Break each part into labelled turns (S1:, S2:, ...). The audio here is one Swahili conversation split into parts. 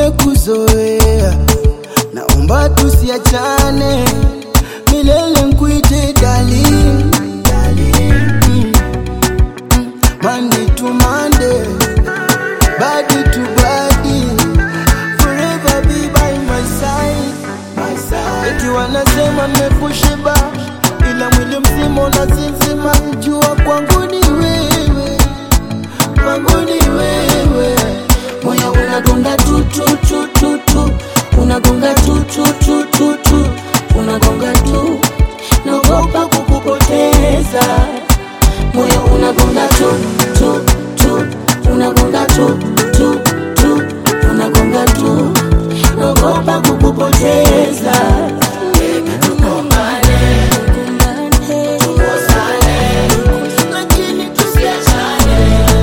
S1: nimekuzoea, naomba tusiachane milele, nkuite darling, darling. Mm. Mm. Monday to Monday, body to body, forever be by my side, my side. Eti wanasema nimekushiba, ila mwili mzima unasinzima, jua kwangu ni wewe, kwangu ni wewe.
S2: moyo unagonga tu tu tu tu tu unagonga tu tu tu tu tu unagonga tu naogopa kukupoteza moyo unagonga tu tu tu unagonga tu tu tu unagonga tu naogopa kukupoteza
S1: Lakini tusiachane.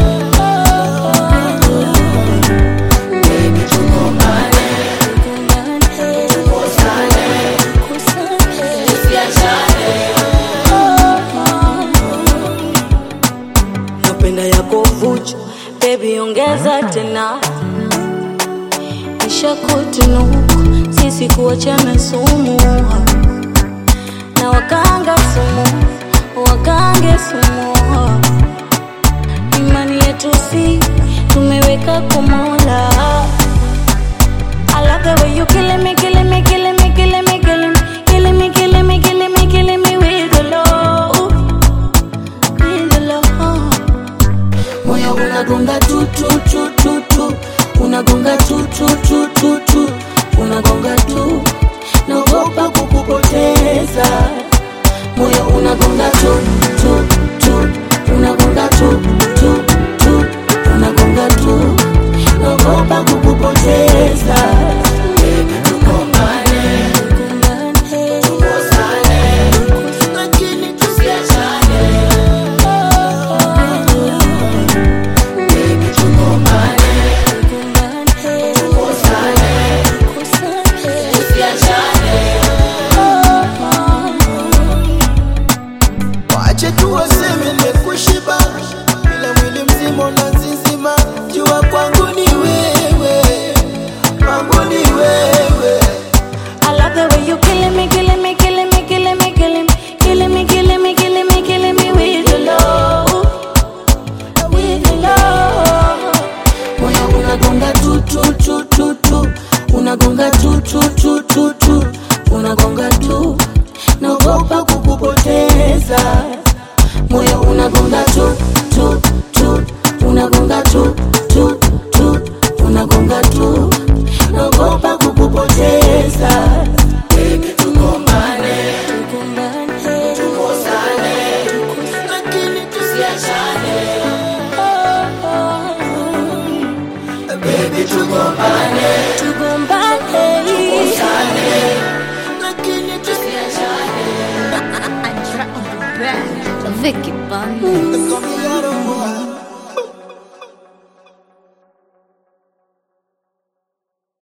S2: napenda yako vuchu bebi ongeza tena isha kutunuku sisi kuachana sumu na wakanga sumu wakange sumu imani yetu si tumeweka kumola I love the way you killing me, killing me, killing me, killing me, killing me, killing me, killing me, killing me, killing me with the love, with the love. Moyo unagonga tu tu tu tu tu, unagonga tu tu tu tu tu, unagonga tu, naogopa kukupoteza. Moyo unagonga tu tu tu, unagonga tu tu tu, unagonga tu, naogopa kukupoteza.
S1: Lakini tusiachane. Wache tu waseme nimekushiba, ila mwili mzima unazizima. Jua kwangu ni wewe, kwangu ni wewe.
S2: I love the way you killing me, killing me, killing me, killing me, killing me, killing me, killing me, killing me, killing me with your love, with your love. Moyo unagonga tu tu tu tu tu, unagonga tu tu tu tu tu, unagonga tu, naogopa kukupoteza. Moyo unagonga tu tu tu, unagonga tu tu tu, unagonga tu, naogopa kukupoteza.
S1: Lakini tusiachane. Baby, tugombane. Lakini tusiachane.
S3: Vicky Bunny.
S1: Come here,